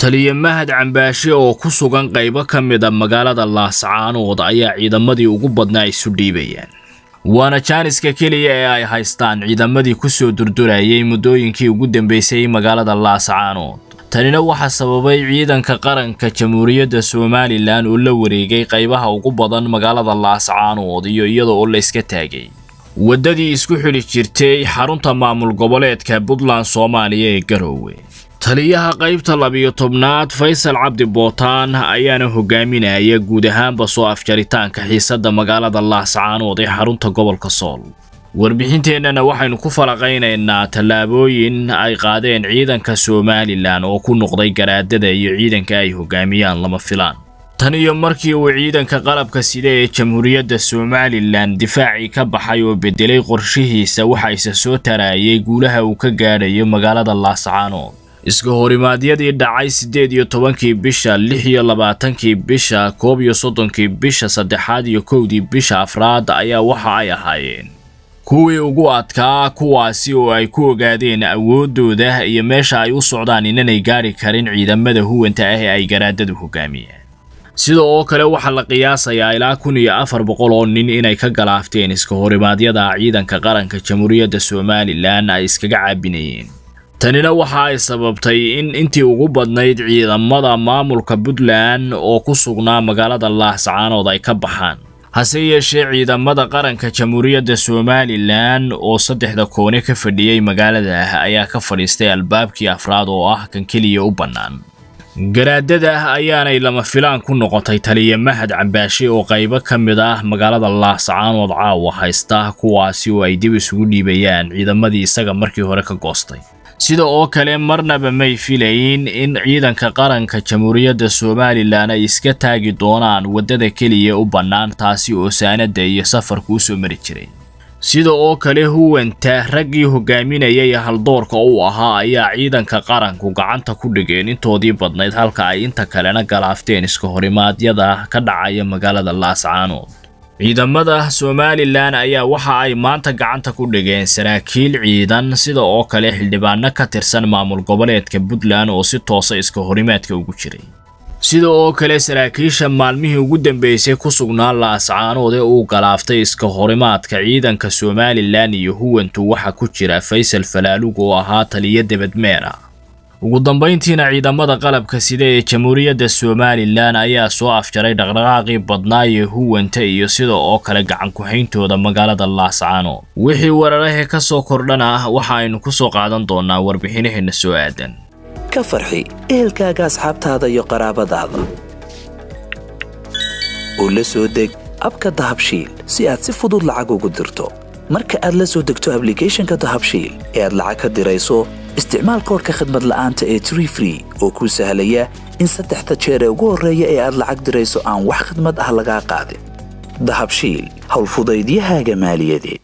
taliya mahad cambaashe oo ku sugan qaybo ka mid a magaalada laascaanood ayaa ciidamadii ugu badnaa isu dhiibayaan waana jaaniska keliya ee ay haystaan ciidamadii ku soo durdurayay muddooyinkii ugu dambeysay magaalada laascaanood tanina waxaa sababay ciidanka qaranka jamhuuriyadda somalilan oo la wareegay qaybaha ugu badan magaalada laascaanood iyo iyada oo la iska taagay waddadii isku xidhi jirtay xarunta maamul goboleedka puntland soomaaliya ee garoowe taliyaha qaybta labiyo tobnaad faysal cabdi bootaan ayaana hogaaminaya guud ahaanba soo afjaritaanka xiisadda magaalada laascaanood ee xarunta gobolka sool warbixinteennana waxaynu ku falaqaynaynaa tallaabooyin ay qaadeen ciidanka somalilan oo ku noqday garaadada iyo ciidanka ay hogaamiyaan lama filaan tan iyo markii uu ciidanka qalabka sida ee jamhuuriyadda somalilan difaacii ka baxay oo bedelay qorshihiisa waxayse soo taraayay guulaha uu ka gaadhayo magaalada laascaanood iska horimaadyadii dhacay siddeed iyo tobankii bisha lix iyo labaatankii bisha koob iyo soddonkii bisha saddexaad iyo kowdii bisha afraad ayaa waxa ay ahaayeen kuwii ugu adkaa kuwaasi oo ay ku ogaadeen awooddooda iyo meesha ay u socdaan inanay gaadhi karin ciidamada huwanta ah ee ay garaadadu hogaamiyeen sida oo kale waxaa la qiyaasayaa ilaa kun iyo afar boqol oo nin inay ka galaafteen iska horimaadyada ciidanka qaranka jamhuuriyadda somalilan ay iskaga caabinayeen tanina waxa ay sababtay in intii ugu badnayd ciidamada maamulka puntland oo ku sugnaa magaalada laascaanood ay ka baxaan hase yeeshee ciidamada qaranka jamhuuriyadda somalilan oo saddexda koone ka fadhiyey magaalada ah ayaa ka fadhiistay albaabkii afraad oo ah kan keliya u bannaan garaadada ayaanay lama filaan ku noqotay taliya mahad cambaashe oo qaybo ka mid ah magaalada laascaanood caawa haysta kuwaasi oo ay dib isugu dhiibayaan ciidamadii isaga markii hore ka goostay sida oo kale marnaba may filayn in ciidanka qaranka jamhuuriyadda somalilan ay iska taagi doonaan waddada keliya u bannaan taasi oo saanadda iyo safarku u soo mari jiray sida oo kale huwanta raggii hogaaminayay haldoorka u ahaa ayaa ciidanka qaranku gacanta ku dhigeen intoodii badnayd halka ay inta kalena galaafteen iska horimaadyada ka dhacaya magaalada laascaanood ciidamada somalilan ayaa waxa ay maanta gacanta ku dhigeen saraakiil ciidan sida oo kale xildhibaano ka tirsan maamul goboleedka puntland oo si toosa iska horimaadka ugu jiray sida oo kale saraakiisha maalmihii ugu dambeysay ku sugnaa laascaanood ee uu galaaftay iska horimaadka ciidanka somalilan iyo huwantu waxaa ku jira faysal falaalug oo ahaa taliyo debadmeera ugu dambayntiina ciidamada qalabka sida ee jamhuuriyadda somalilan ayaa soo afjaray dhaqdhaqaaqii badnaa ee huwanta iyo sida oo kale gacan ku-hayntooda magaalada laascaanood wixii weerarahee ka soo kordhan ah waxa aynu ku soo qaadan doonaa warbixinaheenna soo aadan ka farxi ehelkaaga asxaabtaada iyo qaraabadaada oo la soo deg abka dahabshiil si aad si fudud lacag ugu dirto marka aad la soo degto ablicathonka dahabshiil ee aad lacag ka dirayso isticmaal koorka khadmad la'aanta ee tree free oo kuu sahlaya in saddexda jeer ee ugu horreeya ee aad lacag dirayso aan wax khadmad ah lagaa qaadin dahabshiil howlfudaydiyahaaga maaliyadeed